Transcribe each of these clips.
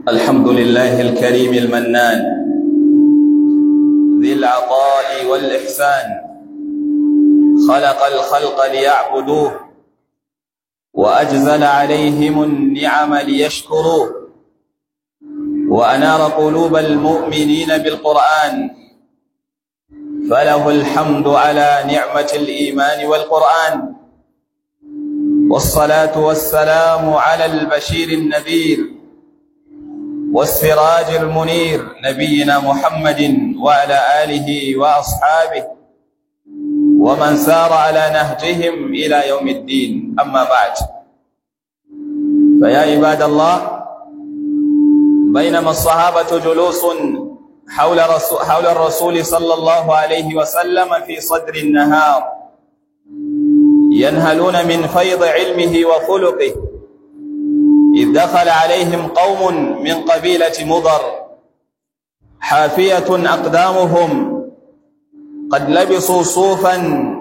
الحمد لله الكريم المنان ذي العطاء والإحسان خلق الخلق ليعبدوه وأجزل عليهم النعم ليشكروه وأنار قلوب المؤمنين بالقرآن فله الحمد على نعمة الإيمان والقرآن والصلاة والسلام على البشير النذير والسراج المنير نبينا محمد وعلى آله وأصحابه ومن سار على نهجهم إلى يوم الدين أما بعد فيا عباد الله بينما الصحابة جلوس حول رسول, حول الرسول صلى الله عليه وسلم في صدر النهار ينهلون من فيض علمه وخلقه إذ دخل عليهم قوم من قبيلة مضر حافية أقدامهم قد لبسوا صوفا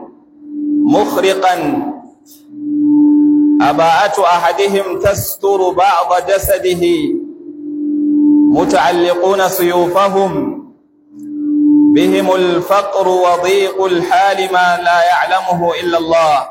مخرقا أباءة أحدهم تستر بعض جسده متعلقون سيوفهم بهم الفقر وضيق الحال ما لا يعلمه إلا الله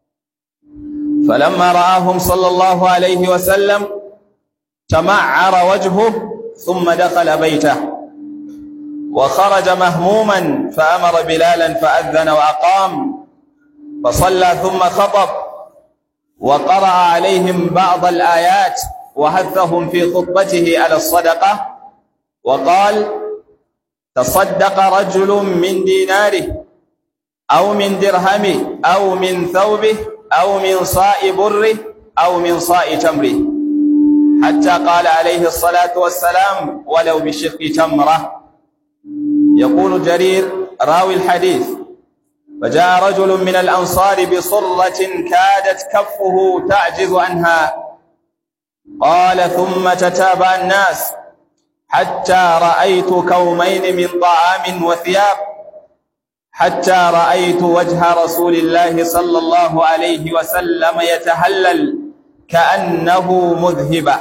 فلما رآهم صلى الله عليه وسلم تمعر وجهه ثم دخل بيته وخرج مهموما فأمر بلالا فأذن وأقام فصلى ثم خطب وقرأ عليهم بعض الآيات وحثهم في خطبته على الصدقة وقال تصدق رجل من ديناره أو من درهمه أو من ثوبه أو من صاء بره أو من صاء تمره حتى قال عليه الصلاة والسلام ولو بشق تمرة يقول جرير راوي الحديث فجاء رجل من الأنصار بصرة كادت كفه تعجز عنها قال ثم تتابع الناس حتى رأيت كومين من طعام وثياب حتى رأيت وجه رسول الله صلى الله عليه وسلم يتهلل كأنه مذهبا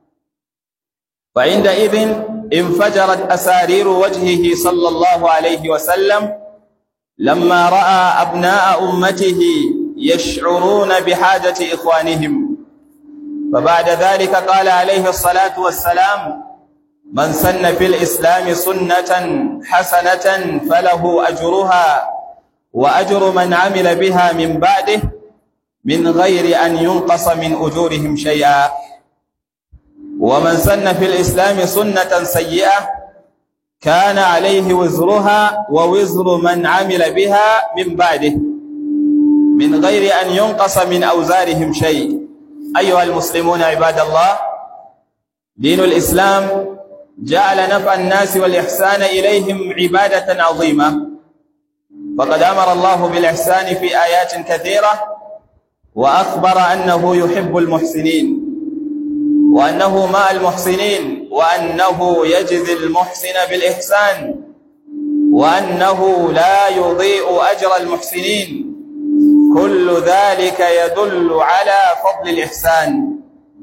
فعندئذ انفجرت أسارير وجهه صلى الله عليه وسلم لما رأى أبناء أمته يشعرون بحاجة إخوانهم فبعد ذلك قال عليه الصلاة والسلام من سن في الإسلام سنة حسنة فله أجرها وأجر من عمل بها من بعده من غير أن ينقص من أجورهم شيئا ومن سن في الإسلام سنة سيئة كان عليه وزرها ووزر من عمل بها من بعده من غير أن ينقص من أوزارهم شيء أيها المسلمون عباد الله دين الإسلام جعل نفع الناس والإحسان إليهم عبادة عظيمة فقد أمر الله بالإحسان في آيات كثيرة وأخبر أنه يحب المحسنين وأنه مع المحسنين وأنه يجزي المحسن بالإحسان وأنه لا يضيء أجر المحسنين كل ذلك يدل على فضل الإحسان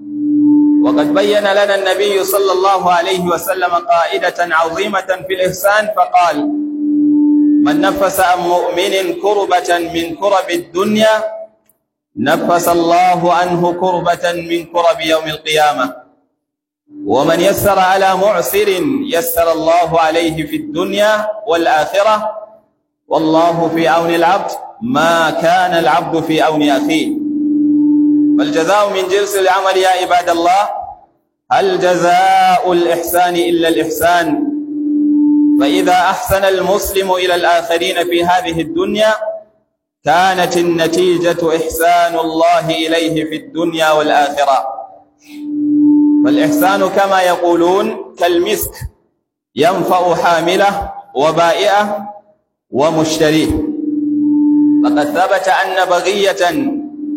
وقد بين لنا النبي صلى الله عليه وسلم قائدة عظيمة في الإحسان فقال من نفس عن مؤمن كربة من كرب الدنيا نفس الله عنه كربة من كرب يوم القيامة ومن يسر على معسر يسر الله عليه في الدنيا والآخرة والله في عون العبد ما كان العبد في عون أخيه فالجزاء من جنس العمل يا عباد الله هل جزاء الإحسان إلا الإحسان فإذا أحسن المسلم إلى الآخرين في هذه الدنيا كانت النتيجة إحسان الله إليه في الدنيا والآخرة فالإحسان كما يقولون كالمسك ينفع حامله وبائعه ومشتريه فقد ثبت أن بغية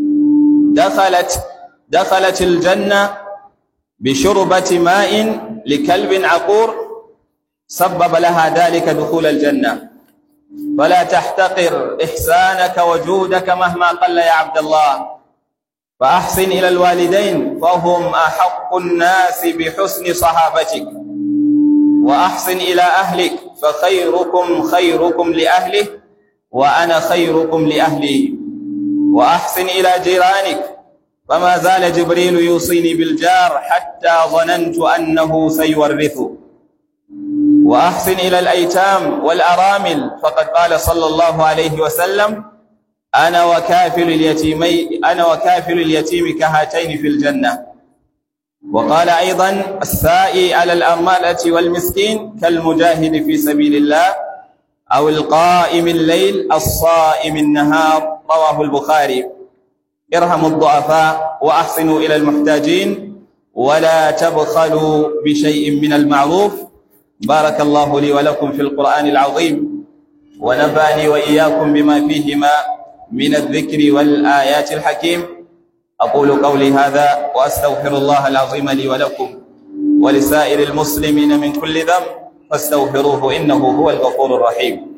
دخلت دخلت الجنة بشربة ماء لكلب عقور سبب لها ذلك دخول الجنة فلا تحتقر إحسانك وجودك مهما قل يا عبد الله فأحسن إلى الوالدين فهم أحق الناس بحسن صحابتك وأحسن إلى أهلك فخيركم خيركم لأهله وأنا خيركم لأهلي وأحسن إلى جيرانك فما زال جبريل يوصيني بالجار حتى ظننت أنه سيورثه وأحسن إلى الأيتام والأرامل فقد قال صلى الله عليه وسلم أنا وكافل اليتيمي أنا وكافل اليتيم كهاتين في الجنة وقال أيضا السائي على الأرملة والمسكين كالمجاهد في سبيل الله أو القائم الليل الصائم النهار رواه البخاري ارحموا الضعفاء وأحسنوا إلى المحتاجين ولا تبخلوا بشيء من المعروف بارك الله لي ولكم في القرآن العظيم ونفعني وإياكم بما فيهما من الذكر والآيات الحكيم أقول قولي هذا وأستغفر الله العظيم لي ولكم ولسائر المسلمين من كل ذنب فاستغفروه إنه هو الغفور الرحيم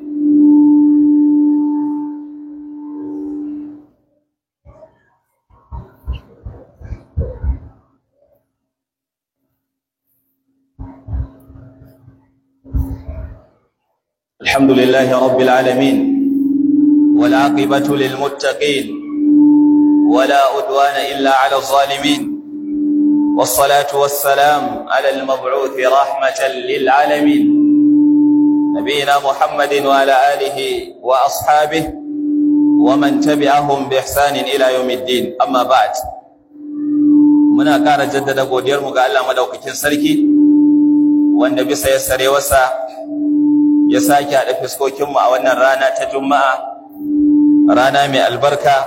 الحمد لله رب العالمين والعاقبة للمتقين ولا أدوان إلا على الظالمين والصلاة والسلام على المبعوث رحمة للعالمين نبينا محمد وعلى آله وأصحابه ومن تبعهم بإحسان إلى يوم الدين أما بعد muna ƙara jaddada godiyarmu ga Allah madaukakin sarki wanda bisa ya sare wasa ya sake haɗa fiskokinmu a wannan rana ta juma'a rana mai albarka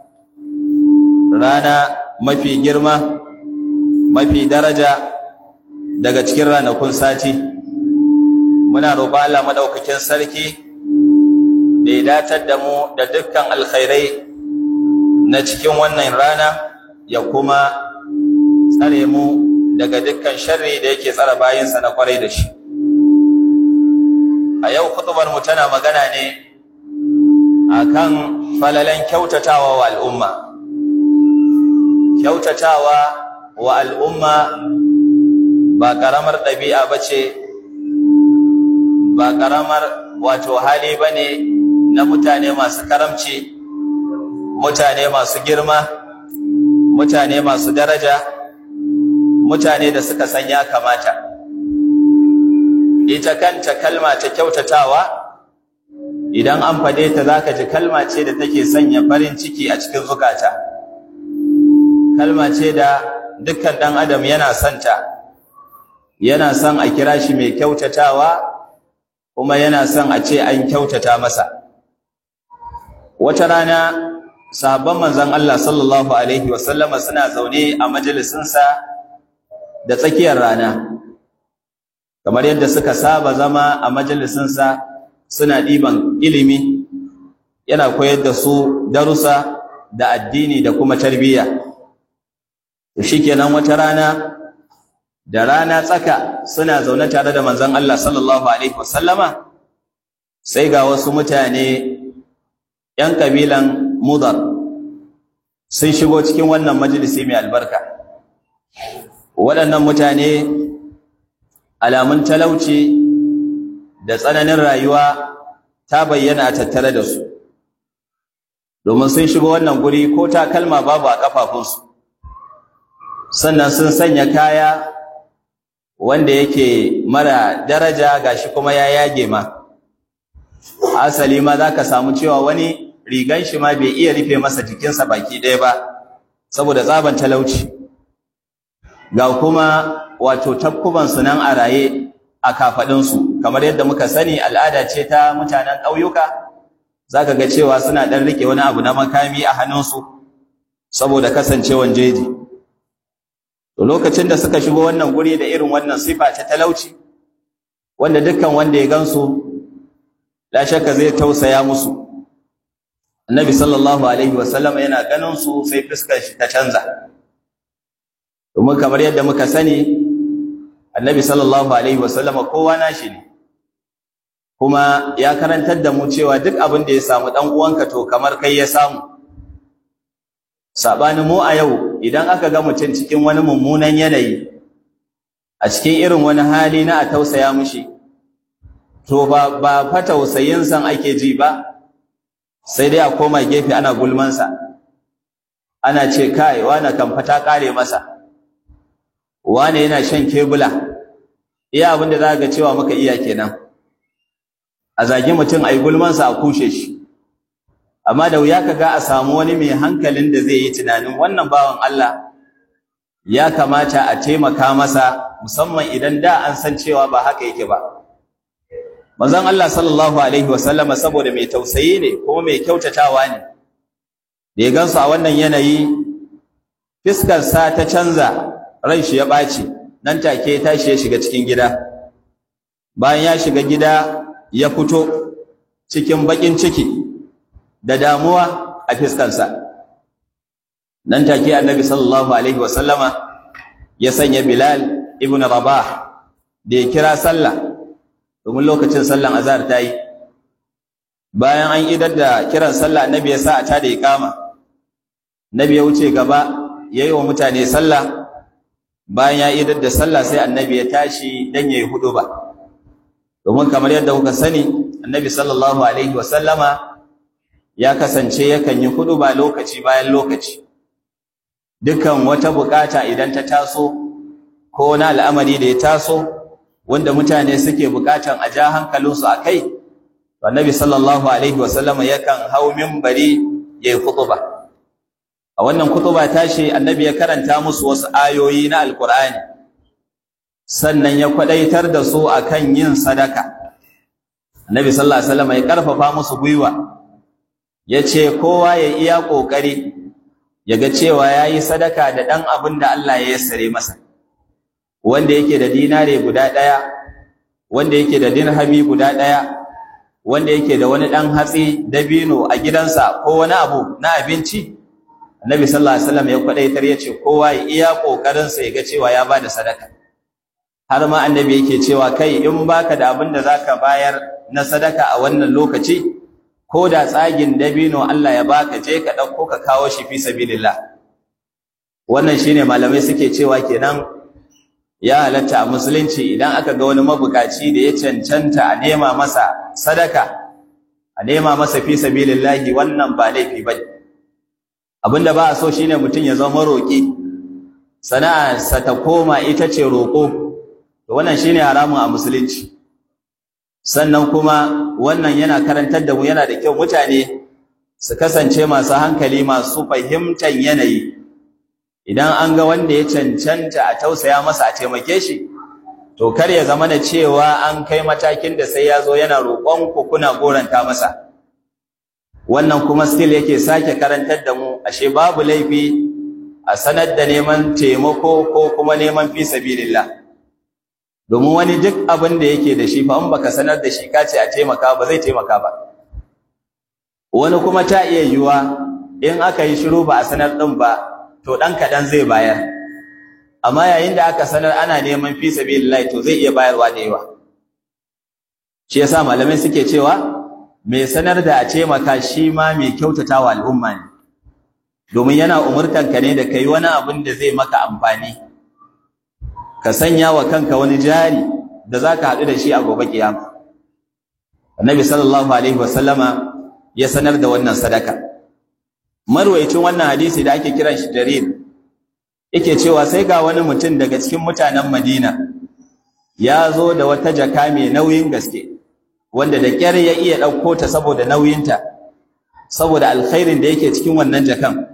rana mafi girma mafi daraja daga cikin ranakun sati muna roƙon Allah madaukakin sarki da ya datar da mu da dukkan alkhairai na cikin wannan rana ya kuma tsare mu daga dukkan sharri da yake tsara bayinsa na kwarai da shi a yau kutubar mu tana magana ne akan falalan kyautatawa wa al'umma kyautatawa wa al'umma ba karamar ɗabi'a bace ba karamar wato hali bane na mutane masu karamci mutane masu girma mutane masu daraja mutane da suka san ya kamata ita kanta kalma ta kyautatawa idan an fade ta zaka ji kalma ce da take sanya farin ciki a cikin zukata kalma ce da dukkan dan adam yana son ta yana son a kira shi mai kyautatawa kuma yana son a ce an kyautata masa wata rana sahabban manzon Allah sallallahu alaihi wasallama suna zaune a majalisinsa da tsakiyar rana kamar yadda suka saba zama a majalisinsa suna ɗiban ilimi yana koyar da su darussa da addini da kuma tarbiyya shikenan wata rana da rana tsaka suna zaune tare da manzon Allah sallallahu alaihi wasallama sai ga wasu mutane ‘yan kabilan Mudar sun shigo cikin wannan majalisi mai albarka waɗannan mutane alamun talauci da tsananin rayuwa ta bayyana a tattare da su domin sun shigo wannan guri ko takalma babu a kafafunsu sannan sun sanya kaya wanda yake mara daraja gashi kuma ya yage ma asali ma za ka samu cewa wani rigan shi ma bai iya rufe masa jikinsa baki ɗaya ba saboda tsaban talauci ga kuma wato takkubansu nan a raye a kafaɗinsu kamar yadda muka sani al'ada ce ta mutanen ƙauyuka za ka ga cewa suna ɗan riƙe wani abu na makami a hannunsu saboda kasancewan jeji to lokacin da suka shigo wannan guri da irin wannan sifa ta talauci wanda dukkan wanda ya gansu la shakka zai tausaya musu annabi sallallahu alaihi wasallam yana ganin su sai fuskar shi ta canza domin kamar yadda muka sani annabi sallallahu alaihi wasallama kowa nashi ne kuma ya karantar da mu cewa duk abin da ya samu dan uwanka to kamar kai ya samu saɓanin mu a yau idan aka ga mutum cikin wani mummunan yanayi a cikin irin wani hali na a tausaya mushi to ba ba fa tausayin san ake ji ba sai dai a koma gefe ana gulmansa ana ce kai wane kan fata kare masa wane yana shan kebula iya abin da za ga cewa muka iya kenan a zagi mutum a yi gulmansa a kushe shi amma da wuya ka ga a samu wani mai hankalin da zai yi tunanin wannan bawan Allah ya kamata a taimaka masa musamman idan da an san cewa ba haka yake ba manzon Allah sallallahu alaihi wasallama saboda mai tausayi ne kuma mai kyautatawa ne da ya gansu a wannan yanayi fiskarsa ta canza ran shi ya ɓaci nan take ya tashi ya shiga cikin gida bayan ya shiga gida ya fito cikin baƙin ciki da damuwa a fiskarsa nan take annabi sallallahu alaihi wasallama ya sanya bilal ibn rabah da ya kira sallah domin lokacin sallan azhar ta yi bayan an idar da kiran sallah annabi ya sa a tada iqama nabi ya wuce gaba yayi wa mutane sallah bayan ya idar da sallah sai annabi ya tashi dan yayi huduba domin kamar yadda kuka sani annabi sallallahu alaihi wa sallama ya kasance yakan yi huduba lokaci bayan lokaci dukan wata bukata idan ta taso ko wani al'amari da ya taso wanda mutane suke bukatan a ja hankalinsu a kai to annabi sallallahu alaihi wa sallama yakan hau minbari yayi hutuba a wannan kutuba tashi annabi ya karanta musu wasu ayoyi na alkur'ani sannan ya kwadaitar da su akan yin sadaka annabi sallallahu alaihi wasallam ya karfafa musu gwiwa yace kowa ya iya kokari yaga cewa yayi sadaka da dan abin da Allah ya yassare masa wanda yake da dinare guda daya wanda yake da dirhami guda daya wanda yake da wani dan hatsi dabino a gidansa ko wani abu na abinci Annabi sallallahu alaihi wasallam ya kwadaitar yace kowa ya iya kokarin sa ga cewa ya bada sadaka har ma annabi yake cewa kai in baka da abin da zaka bayar na sadaka a wannan lokaci ko da tsagin dabino Allah ya baka je ka dauko ka kawo shi fi sabilillah wannan shine malamai suke cewa kenan ya halatta a musulunci idan aka ga wani mabukaci da ya cancanta a nema masa sadaka a nema masa fi sabilillah wannan ba laifi bane abinda ba a so shine mutum ya zama roƙi sana'arsa ta koma ita ce roƙo to wannan shine haramun a musulunci sannan kuma wannan yana karantar da mu yana da kyau mutane su kasance masu hankali masu fahimtar yanayi idan an ga wanda ya cancanta a tausaya masa a taimake shi to kar ya zama da cewa an kai matakin da sai ya zo yana roƙon ku kuna goranta masa wannan kuma still yake sake karantar da mu ashe babu laifi a sanar da neman taimako ko kuma neman fi sabilillah domin wani duk abin da yake da shi fa in baka sanar da shi kace a taimaka ba zai taimaka ba wani kuma ta iya yiwa in aka yi shiru ba a sanar din ba to dan kadan zai bayar amma yayin da aka sanar ana neman fi sabilillah to zai iya bayarwa da yawa shi yasa malamai suke cewa mai sanar da a taimaka shi ma mai kyautatawa al'umma ne domin yana umurtanka ne da kai wani abin da zai maka amfani ka sanya wa kanka wani jari da zaka haɗu da shi a gobe kiyama annabi sallallahu alaihi wasallama ya sanar da wannan sadaka marwaicin wannan hadisi da ake kiran shi jarir yake cewa sai ga wani mutum daga cikin mutanen Madina ya zo da wata jaka mai nauyin gaske wanda da kyar ya iya ɗauko ta saboda nauyinta saboda alkhairin da yake cikin wannan jakan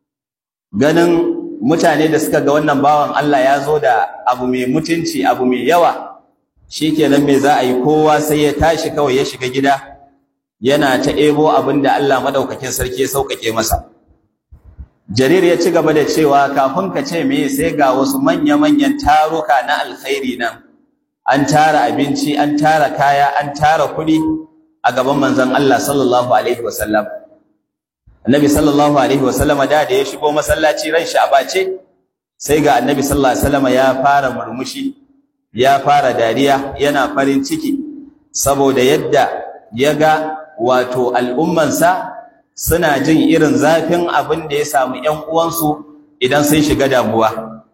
ganin mutane da suka ga wannan bawan Allah ya zo da abu mai mutunci abu mai yawa shikenan me za a yi kowa sai ya tashi kawai ya shiga gida yana ta ebo abin da Allah madaukakin sarki ya sauƙaƙe masa Jarir ya ci gaba da cewa kafin ka ce me sai ga wasu manya-manyan taruka na alkhairi nan an tara abinci an tara kaya an tara kuɗi a gaban manzon Allah sallallahu alaihi wasallam Annabi sallallahu alaihi wasallama da da ya shigo masallaci ran shi a bace sai ga Annabi sallallahu alaihi wasallama ya fara murmushi ya fara dariya yana farin ciki saboda yadda ya ga wato al'ummansa suna jin irin zafin abin da ya samu ‘yan uwansu idan sun shiga damuwa.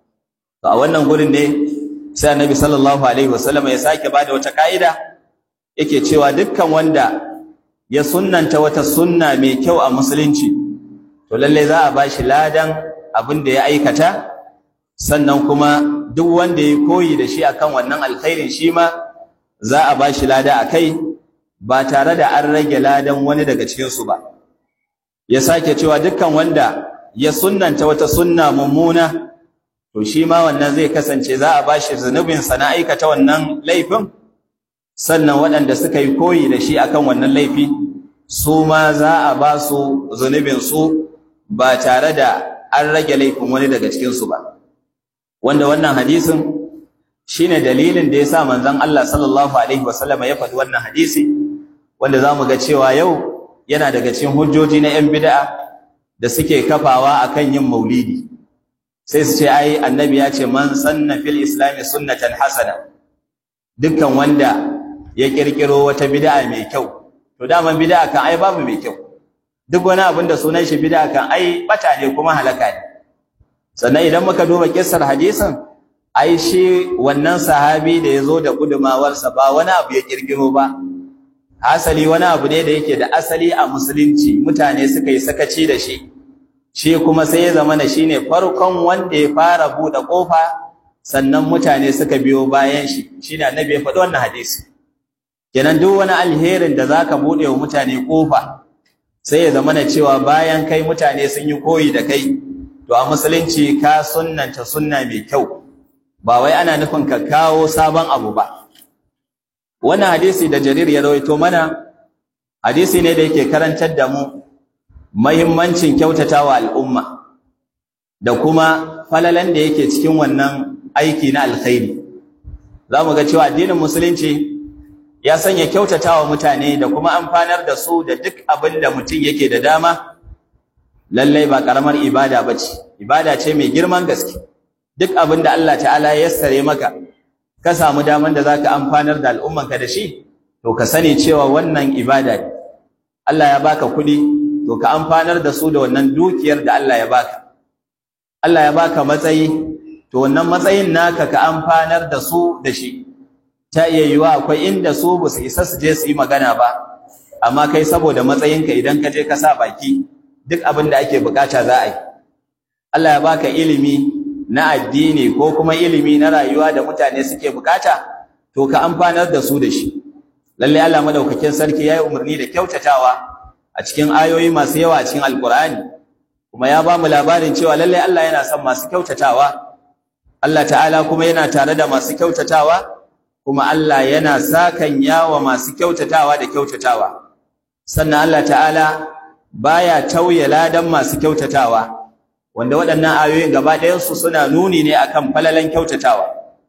To a wannan gurin ne sai annabi sallallahu Alaihi wasallam ya sake ba da wata ƙa'ida yake cewa dukkan wanda ya sunnanta wata sunna mai kyau a musulunci, to lallai za a ba shi ladan abin da ya aikata, sannan kuma duk wanda ya koyi da shi akan wannan alkhairin shi ma za a ba shi lada a kai ba tare da an rage ladan wani daga cikinsu ba. ya sake cewa dukkan wanda ya sunnanta wata sunna mummuna to shi ma wannan zai kasance za a bashi zunubin sa na aikata wannan laifin sannan waɗanda suka yi koyi da shi akan wannan laifi su ma za a ba su zunubin su ba tare da an rage laifin wani daga cikin su ba wanda wannan hadisin shine dalilin da yasa manzon Allah sallallahu alaihi wasallam ya faɗi wannan hadisi wanda zamu ga cewa yau yana daga cikin hujjoji na 'yan bid'a da suke kafawa akan yin maulidi sai su ce ai annabi ya ce man sanna fil islam sunnatan hasana dukkan wanda ya kirkiro wata bid'a mai kyau to daman bid'a kan ai babu mai kyau duk wani abin da sunan shi bid'a kan ai bata ne kuma halaka ne sannan idan muka duba kissar hadisin ai shi wannan sahabi da yazo da gudumawarsa ba wani abu ya kirkiro ba asali wani abu ne da yake da asali a musulunci mutane suka yi sakaci da shi shi kuma sai ya zama na shine farkon wanda ya fara buɗe ƙofa sannan mutane suka biyo bayan shi shine annabi ya faɗi wannan hadisi kenan duk wani alherin da zaka buɗe wa mutane ƙofa sai ya zama na cewa bayan kai mutane sun yi koyi da kai to a musulunci ka sunnanta sunna mai kyau ba wai ana nufin ka kawo sabon abu ba wannan hadisi da jarir ya rawaito mana hadisi ne da yake karantar da mu mahimmancin kyautatawa al'umma da kuma falalan da yake cikin wannan aiki na alkhairi za mu ga cewa addinin musulunci ya sanya kyautatawa mutane da kuma amfanar da su da duk abin da mutum yake da dama lallai ba karamar ibada ba ce ibada ce mai girman gaske duk abin da Allah ta'ala ya yassare maka ka samu daman da zaka amfanar da al'ummanka da shi to ka sani cewa wannan ibada ne Allah ya baka kuɗi to ka amfanar da su da wannan dukiyar da Allah ya baka Allah ya baka matsayi to wannan matsayin naka ka amfanar da su da shi ta iya yiwa akwai inda su ba su isa su je su yi magana ba amma kai saboda matsayinka idan ka je ka sa baki duk abin da ake bukata za a yi Allah ya baka ilimi na addini ko kuma ilimi na rayuwa da mutane suke bukata to ka amfanar da su da shi lalle Allah madaukakin sarki yayi umarni da kyautatawa a cikin ayoyi masu yawa a cikin alkur'ani kuma ya ba mu labarin cewa lalle Allah yana son masu kyautatawa Allah ta'ala kuma yana tare da masu kyautatawa kuma Allah yana sakan yawa masu kyautatawa da kyautatawa sannan Allah ta'ala baya tauye ladan masu kyautatawa wanda waɗannan ayoyin gaba ɗayansu suna nuni ne akan falalan kyautatawa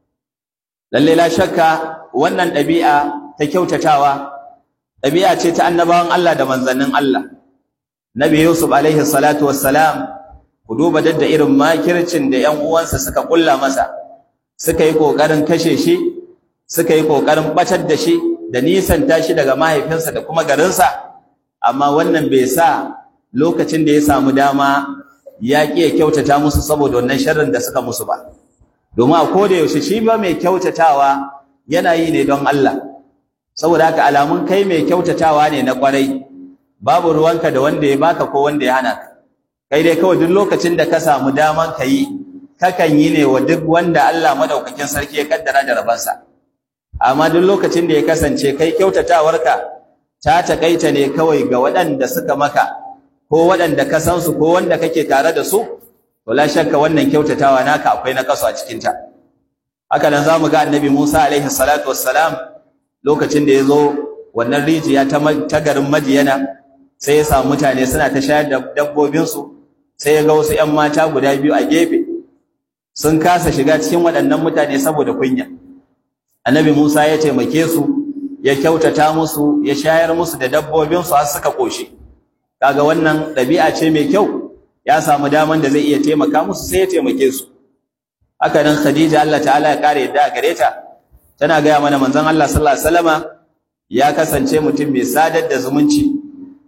lalle la shakka wannan ɗabi'a ta kyautatawa ɗabi'a ce ta annabawan Allah da manzannin Allah Nabi Yusuf alaihi salatu wassalam ku duba dadda irin makircin da ƴan uwansa suka kulla masa suka yi kokarin kashe shi suka yi kokarin batar da shi da nisan tashi daga mahaifinsa da kuma garinsa amma wannan bai sa lokacin da ya samu dama ya ƙi ya kyautata musu saboda wannan sharrin da suka musu ba domin a koda yaushe shi ba mai kyautatawa yana yi ne don Allah saboda haka alamun kai mai kyautatawa ne na kwarai babu ruwanka da wanda ya baka ko wanda ya hana ka kai dai kawai duk lokacin da ka samu daman ka yi kakan yi ne wa duk wanda Allah madaukakin sarki ya kaddara da rabansa amma duk lokacin da ya kasance kai kyautatawarka ta takaita ne kawai ga waɗanda suka maka ko waɗanda ka san su ko wanda kake tare da su to la shakka wannan kyautatawa naka akwai na kaso a cikin ta haka nan zamu ga annabi Musa alaihi salatu wassalam lokacin da yazo wannan rijiya ta ta garin Madiyana sai ya samu mutane suna ta shayar da dabbobin su sai ya ga wasu ƴan mata guda biyu a gefe sun kasa shiga cikin waɗannan mutane saboda kunya annabi Musa ya taimake su ya kyautata musu ya shayar musu da dabbobin su har suka koshi kaga wannan ɗabi'a ce mai kyau ya samu daman da zai iya taimaka musu sai ya taimake su haka nan Khadija Allah ta'ala ya kare yadda gare ta tana gaya mana manzon Allah sallallahu alaihi wasallama ya kasance mutum mai sadar da zumunci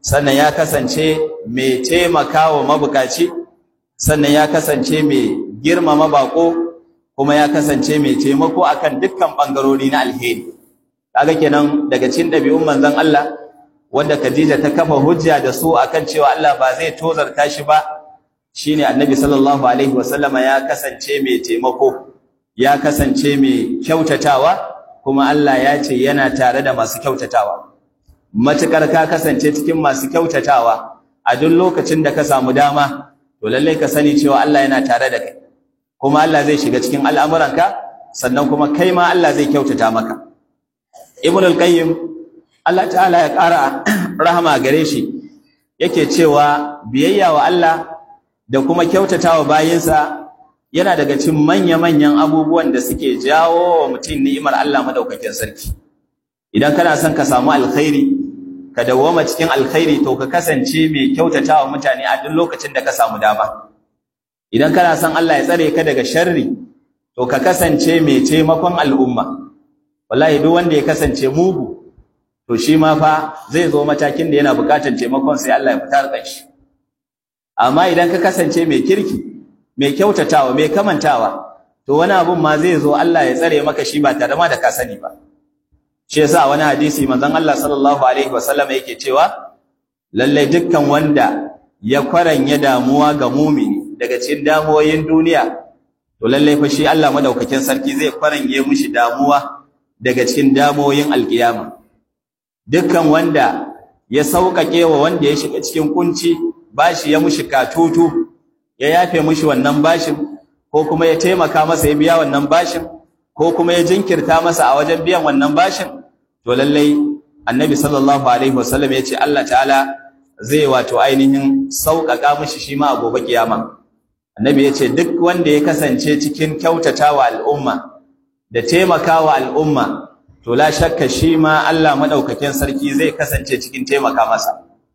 sannan ya kasance mai taimakawa mabukaci sannan ya kasance mai girmama bako kuma ya kasance mai taimako akan dukkan bangarori na alheri kaga kenan daga cikin dabi'un manzon Allah wanda Khadija ta kafa hujja da su akan cewa Allah ba zai tozarta shi ba shine Annabi sallallahu alaihi wasallama ya kasance mai taimako ya kasance mai kyautatawa kuma Allah ya ce yana tare da masu kyautatawa matukar ka kasance cikin masu kyautatawa a duk lokacin da ka samu dama to lalle ka sani cewa Allah yana tare da kai kuma Allah zai shiga cikin al'amuranka sannan kuma kai ma Allah zai kyautata maka Ibn al-Qayyim Allah ta'ala ya ƙara rahama gare shi yake cewa biyayya wa Allah da kuma kyautatawa bayinsa yana daga cikin manya-manyan abubuwan da suke jawo wa mutum ni'imar Allah madaukakin sarki idan kana son ka samu alkhairi ka dawwama cikin alkhairi to ka kasance mai kyautatawa mutane a duk lokacin da ka samu dama idan kana son Allah ya tsare ka daga sharri to ka kasance mai taimakon al'umma wallahi duk wanda ya kasance mugu to shi ma fa zai zo matakin da yana bukatar taimakon sai Allah ya fitar da shi amma idan ka kasance mai kirki mai kyautatawa mai kamantawa to wani abun ma zai zo Allah ya tsare maka shi ba tare ma da ka sani ba shi yasa wani hadisi manzon Allah sallallahu alaihi wasallam yake cewa lalle dukkan wanda ya kwaranya damuwa ga mumini daga cikin damuwoyin duniya to lalle fa shi Allah madaukakin sarki zai kwaranye mishi damuwa daga cikin damuwoyin alkiyama dukkan wanda ya sauƙaƙe wa wanda ya shiga cikin kunci bashi ya mushi katutu ya yafe mushi wannan bashin ko kuma ya taimaka masa ya biya wannan bashin ko kuma ya jinkirta masa a wajen biyan wannan bashin to lallai annabi sallallahu alaihi wasallam ya ce Allah ta'ala zai wato ainihin sauƙaƙa mushi shi ma a gobe kiyama annabi ya ce duk wanda ya kasance cikin kyautatawa al'umma da taimakawa al'umma to la shakka shi ma Allah madaukakin sarki zai kasance cikin taimaka masa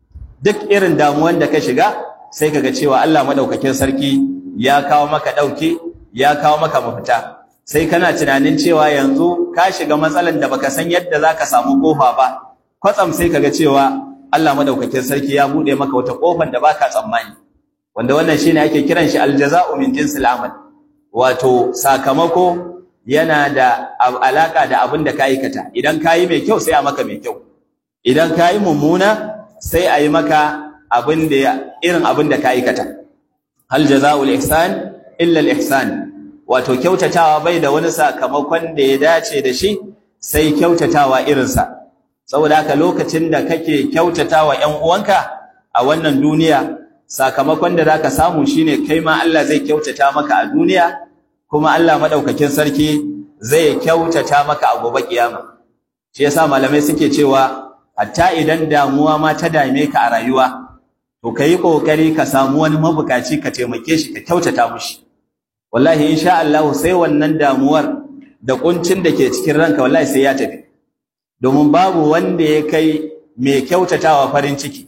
duk irin damuwan da ka shiga sai kaga cewa Allah madaukakin sarki ya kawo maka dauke ya kawo maka mafita sai kana tunanin cewa yanzu ka shiga matsalan da baka san yadda zaka samu kofa ba kwatsam sai kaga cewa Allah madaukakin sarki ya bude maka wata kofar da baka tsammani wanda wannan shine ake kiran shi aljaza'u min jinsil amal wato sakamako yana da alaka da abin da ka aikata idan ka yi mai kyau sai a maka mai kyau idan ka yi mummuna sai a yi maka abin da irin abin da ka aikata hal jazaa'ul ihsan illa al ihsan wato kyautatawa bai da wani sakamakon da ya dace da shi sai kyautatawa irinsa saboda haka lokacin da kake kyautatawa ƴan uwanka a wannan duniya sakamakon da zaka samu shine kai ma Allah zai kyautata maka a duniya kuma Allah madaukakin sarki zai kyautata maka a gobe kiyama shi yasa malamai suke cewa hatta idan damuwa ma ta dame ka a rayuwa to kai kokari ka samu wani mabukaci ka taimake shi ka kyautata mushi wallahi insha Allah sai wannan damuwar da kuncin da ke cikin ranka wallahi sai ya tafi domin babu wanda ya kai mai kyautatawa farin ciki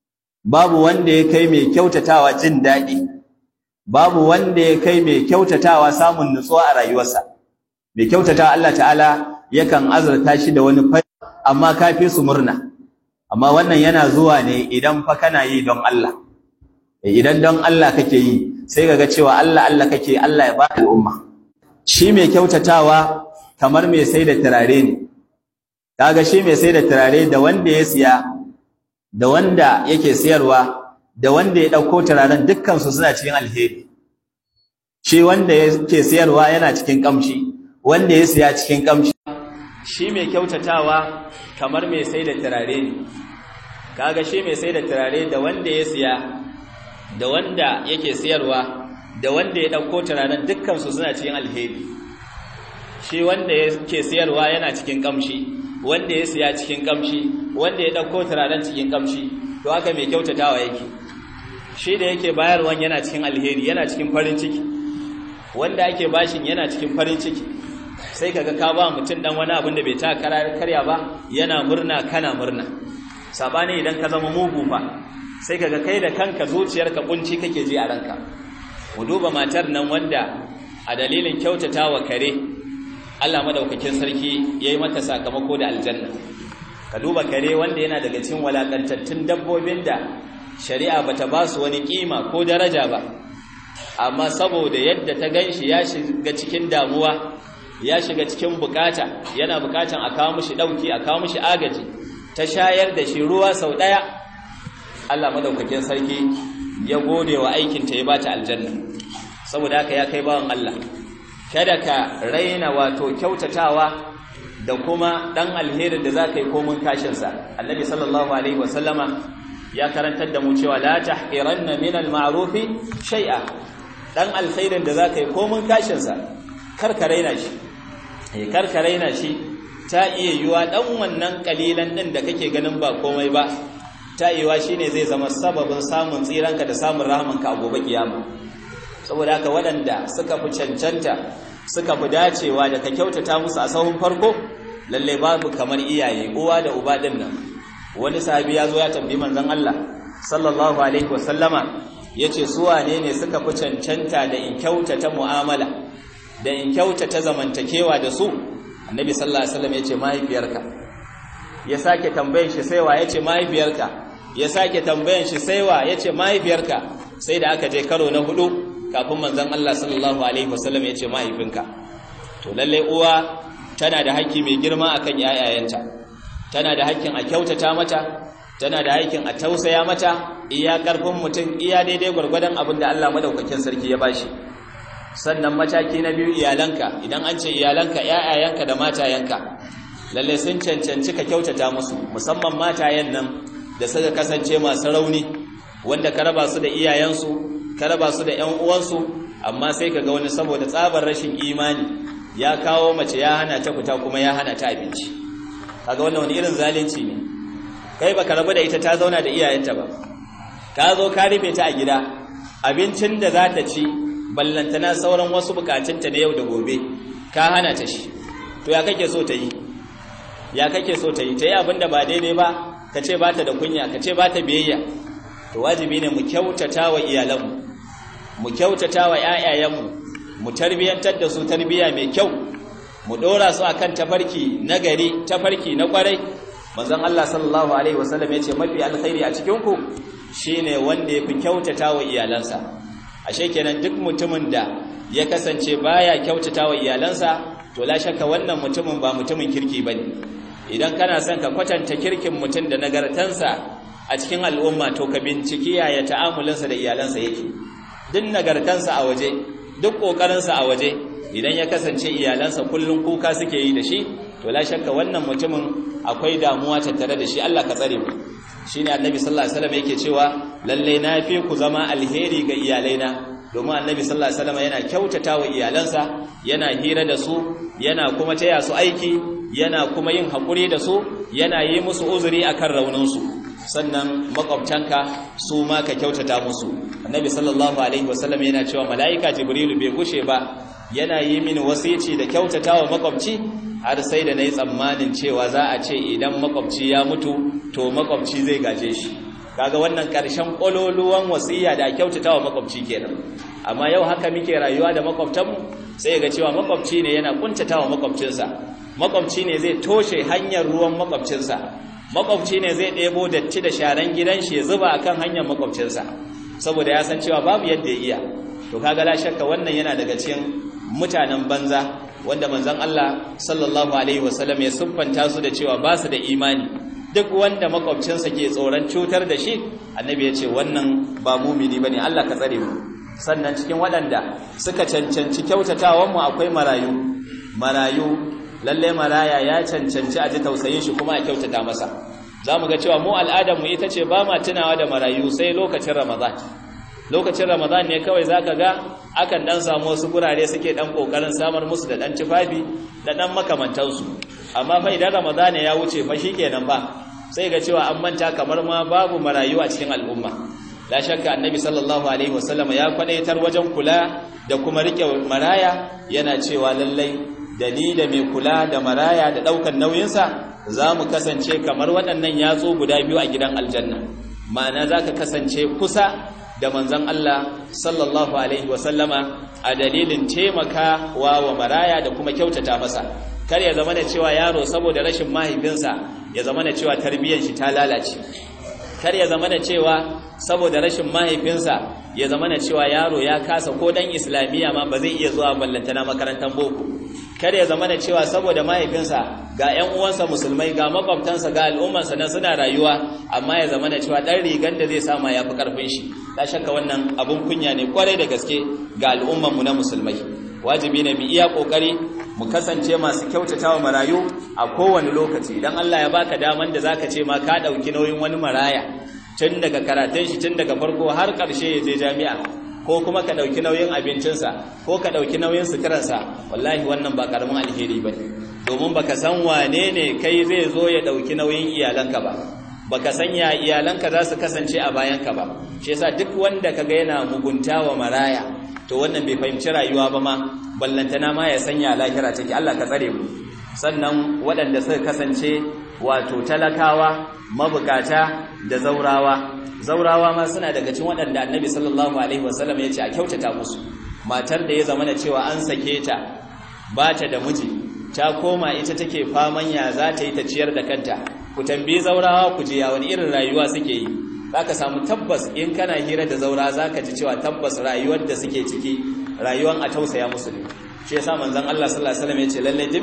babu wanda ya kai mai kyautatawa jin daɗi babu wanda ya kai mai kyautatawa samun nutsuwa a rayuwarsa mai kyautatawa Allah ta'ala yakan azurta shi da wani fari amma kafi su murna amma wannan yana zuwa ne idan fa kana yi don Allah idan don Allah kake yi sai kaga cewa Allah Allah kake Allah ya baka al'umma shi mai kyautatawa kamar mai sai da turare ne kaga shi mai sai da turare da wanda ya siya da wanda yake siyarwa da wanda ya dauko turaren dukkan su suna cikin alheri shi wanda yake siyarwa yana cikin kamshi wanda ya siya cikin kamshi shi mai kyautatawa kamar mai sai da turare ne kaga shi mai sai da turare da wanda ya siya da wanda yake siyarwa da wanda ya dauko turaren dukkan su suna cikin alheri shi wanda yake siyarwa yana cikin kamshi wanda ya siya cikin kamshi wanda ya dauko turaren cikin kamshi to haka mai kyautatawa yake shi da yake bayarwan yana cikin alheri yana cikin farin ciki wanda ake bashin yana cikin farin ciki sai kaga ka ba mutum dan wani abin da bai ta karya ba yana murna kana murna sabani idan ka zama mugu fa sai kaga kai da kanka zuciyarka kunci kake ji a ranka mu duba matar nan wanda a dalilin kyautatawa kare Allah madaukakin sarki yayi mata sakamako da aljanna ka duba kare wanda yana daga cikin walakantattun dabbobin da shari'a bata ba su wani kima ko daraja ba amma saboda yadda ta ganshi ya shiga cikin damuwa ya shiga cikin bukata yana bukatan a kawo mishi dauki a kawo mishi agaji ta shayar da shi ruwa sau daya Allah madaukakin sarki ya gode wa aikin ta ya bata aljanna saboda haka ya kai bawan Allah kada ka raina wato kyautatawa da kuma dan alherin da zaka yi komun kashin sa annabi sallallahu alaihi wasallama ya karantar da mu cewa la tahqiranna min al-ma'ruf shay'a dan alkhairin da zaka yi komun kashin sa kar ka raina shi eh kar ka raina shi ta iya yiwa dan wannan kalilan din da kake ganin ba komai ba ta yiwa shine zai zama sababin samun tsiranka da samun rahamanka a gobe kiyama saboda haka waɗanda suka fi cancanta suka fi dacewa da ka kyautata musu a sahun farko lalle babu kamar iyaye uwa da uba din nan wani sahabi ya zo ya tambayi manzon Allah sallallahu alaihi wasallama yace su wane ne suka fi cancanta da in kyautata mu'amala da in kyautata zamantakewa da su annabi sallallahu alaihi wasallam yace mahaifiyarka ya sake tambayan shi sai wa yace mahaifiyarka ya sake tambayan shi sai wa yace mahaifiyarka sai da aka je karo na hudu kafin manzon Allah sallallahu alaihi wasallam yace mahaifinka to lalle uwa tana da haƙƙi mai girma akan yayayenta tana da haƙƙin a kyautata mata tana da haƙƙin a tausaya mata iya ƙarfin mutum iya daidai gwargwadon abin da Allah madaukakin sarki ya bashi sannan mataki na biyu iyalanka idan an ce iyalanka yayayanka da matayanka lalle sun cancanci ka kyautata musu musamman matayen nan da suka kasance masu rauni wanda ka raba su da iyayensu ka raba su da ƴan uwansu amma sai ka ga wani saboda tsabar rashin imani ya kawo mace ya hana ta fita kuma ya hana ta abinci kaga wannan wani irin zalunci ne kai baka rabu da ita ta zauna da iyayenta ba ka zo ka rufe ta a gida abincin da za ta ci ballantana sauran wasu bukatunta na yau da gobe ka hana ta shi to ya kake so ta yi ya kake so ta yi ta yi abin da ba daidai ba ka ce ba ta da kunya ka ce ba ta biyayya to wajibi ne mu kyautata wa iyalanmu mu kyautata wa ‘ya'yayenmu mu tarbiyyantar da su tarbiyya mai kyau mu ɗora su a kan tafarki na gari tafarki na ƙwarai manzon Allah sallallahu Alaihi wasallam ya ce mafi alkhairi a cikinku shi ne wanda ya fi kyautata wa iyalansa ashe kenan duk mutumin da ya kasance baya kyautata wa iyalansa to la shakka wannan mutumin ba mutumin kirki ba ne idan kana son ka kwatanta kirkin mutum da nagartansa a cikin al'umma to ka binciki yaya ta'amulinsa da iyalansa yake duk nagartansa a waje duk ƙoƙarinsa a waje idan ya kasance iyalansa kullum kuka suke yi da shi to la shakka wannan mutumin akwai damuwa tattare da shi Allah ka tsare mu shine annabi sallallahu alaihi wasallam yake cewa lalle na fi ku zama alheri ga iyalaina domin annabi sallallahu alaihi wasallam yana kyautata wa iyalansa yana hira da su yana kuma taya su aiki yana kuma yin haƙuri da su yana yi musu uzuri akan rauninsu sannan makwabtanka su ma ka kyautata musu annabi sallallahu alaihi wasallam yana cewa mala'ika jibrilu bai gushe ba yana yi mini wasici da kyautata wa makwabci har sai da nayi tsammanin cewa za a ce idan makwabci ya mutu to makwabci zai gaje shi kaga wannan ƙarshen ƙololuwan wasiya da kyautata wa makwabci kenan amma yau haka muke rayuwa da makwabtanmu sai ga cewa makwabci ne yana kuntata wa makwabcinsa makwabci ne zai toshe hanyar ruwan makwabcinsa makwabci ne zai ɗebo datti da sharan gidan shi ya zuba akan hanyar makwabcinsa saboda ya san cewa babu yadda ya iya to kaga la shakka wannan yana daga cikin mutanen banza wanda manzon Allah sallallahu alaihi wasallam ya siffanta su da cewa ba su da imani duk wanda makwabcinsa ke tsoron cutar da shi annabi ya ce wannan ba mumini bane Allah ka tsare mu sannan cikin waɗanda suka cancanci kyautatawan mu akwai marayu marayu lalle maraya ya cancanci a ji tausayin shi kuma a kyautata masa za mu ga cewa mu al'adarmu ita ce ba ma tunawa da marayu sai lokacin ramadan lokacin ramadan ne kawai za ka ga akan ɗan samu wasu gurare suke ɗan ƙoƙarin samar musu da ɗan tufafi da ɗan makamantansu amma fa idan ramadan ya wuce fa shi kenan ba sai ga cewa an manta kamar ma babu marayu a cikin al'umma la shakka annabi sallallahu alaihi wasallam ya kwadaitar wajen kula da kuma rike maraya yana cewa lallai da ni da mai kula da maraya da ɗaukar nauyinsa za mu kasance kamar waɗannan yatsu guda biyu a gidan aljanna ma'ana za ka kasance kusa da manzan Allah sallallahu Alaihi wasallama a dalilin taimaka wa wa maraya da kuma kyautata masa kar ya zama da cewa yaro saboda rashin mahaifinsa ya zama da cewa tarbiyyar shi ta lalace kar ya zama da cewa saboda rashin mahaifinsa ya zama da cewa yaro ya kasa ko dan islamiyya ma ba zai iya zuwa ballantana makarantar boko kar ya zama da cewa saboda mahaifinsa ga ƴan uwansa musulmai ga makwabtansa ga al'ummarsa na suna rayuwa amma ya zama da cewa dan rigan da zai sama yafi karfin shi la shakka wannan abun kunya ne kwarai da gaske ga al'ummar mu na musulmai wajibi ne mu iya kokari mu kasance masu kyautatawa marayu a kowane lokaci idan Allah ya baka daman da zaka ce ma ka dauki nauyin wani maraya tun daga karatun shi tun daga farko har karshe ya je jami'a ko kuma ka dauki nauyin abincinsa ko ka dauki nauyin suturansa wallahi wannan ba karamin alheri bane domin baka san wane ne kai zai zo ya dauki nauyin iyalanka ba baka san ya iyalanka za su kasance a bayanka ba shi yasa duk wanda kaga yana mugunta wa maraya to wannan bai fahimci rayuwa ba ma ballantana ma ya sanya lahira take Allah ka tsare mu sannan waɗanda suka kasance wato talakawa mabukata da zaurawa zaurawa ma suna daga cikin waɗanda annabi sallallahu alaihi wasallam ya ce a kyautata musu matar da ya zama da cewa an sake ta ba ta da miji ta koma ita take faman ya za ta yi ta ciyar da kanta ku tambayi zaurawa ku je ya wani irin rayuwa suke yi zaka samu tabbas in kana hira da zaura zaka ji cewa tabbas rayuwar da suke ciki rayuwar a tausaya musu ne shi yasa manzon Allah sallallahu alaihi wasallam yace lalle duk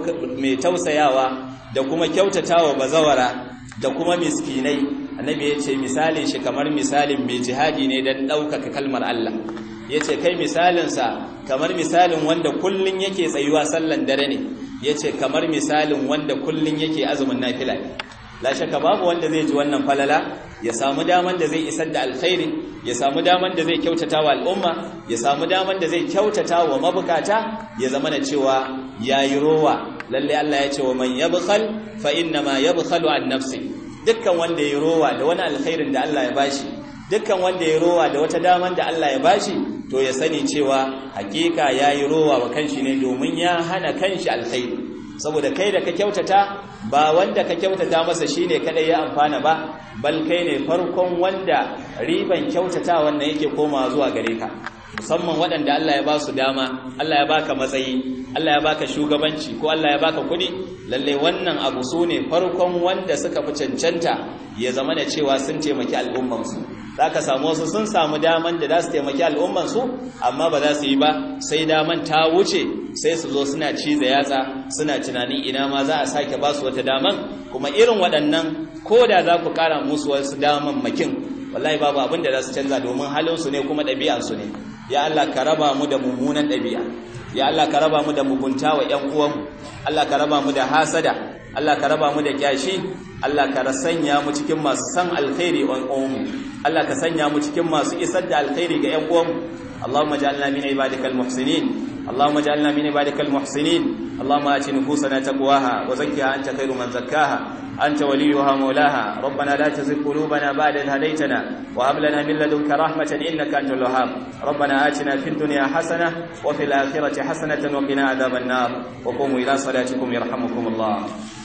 mai tausayawa da kuma kyautatawa bazawara da kuma miskinai annabi yace misalin shi kamar misalin mai jihadi ne dan daukaka kalmar Allah yace kai misalin sa kamar misalin wanda kullun yake tsayuwa sallan dare ne yace kamar misalin wanda kullun yake azumin nafila ne la shakka babu wanda zai ji wannan falala ya samu daman da zai isar da alkhairi ya samu daman da zai kyautata wa al'umma ya samu daman da zai kyautata wa mabukata ya zama da cewa yayi rowa lalle Allah ya ce wa man yabkhal fa inna ma yabkhalu an nafsi dukkan wanda yayi rowa da wani alkhairin da Allah ya bashi dukkan wanda yayi rowa da wata daman da Allah ya bashi to ya sani cewa hakika yayi rowa wa kanshi ne domin ya hana kanshi alkhairi saboda kai da ka kyautata ba wanda ka kyautata masa shine kadai ya amfana ba bal kai ne farkon wanda riban kyautata wannan yake komawa zuwa gare ka musamman waɗanda Allah ya ba su dama Allah ya baka matsayi Allah ya baka shugabanci ko Allah ya baka kuɗi lalle wannan abu su ne farkon wanda suka fi cancanta ya zama da cewa sun taimaki al'ummansu za ka samu wasu sun samu daman da za su taimaki al'ummansu amma ba za su yi ba sai daman ta wuce sai su zo suna ciza yatsa suna tunanin ina ma za a sake ba su wata daman kuma irin waɗannan ko da za ku ƙara musu wasu daman makin wallahi babu abin da za su canza domin halinsu ne kuma ɗabi'ansu ne ya Allah ka raba mu da mummunan ɗabi'a ya Allah ka raba mu da mugunta wa ƴan uwanmu Allah ka raba mu da hasada Allah ka raba mu da kyashi Allah ka sanya mu cikin masu san alkhairi wa uwanmu Allah ka sanya mu cikin masu isar da alkhairi ga ƴan uwanmu Allahumma ja'alna min ibadikal muhsinin اللهم اجعلنا من عبادك المحسنين اللهم آت نفوسنا تقواها وزكها أنت خير من زكاها أنت وليها مولاها ربنا لا تزغ قلوبنا بعد إذ هديتنا وهب لنا من لدنك رحمة إنك أنت الوهاب ربنا آتنا في الدنيا حسنة وفي الآخرة حسنة وقنا عذاب النار وقوموا إلى صلاتكم يرحمكم الله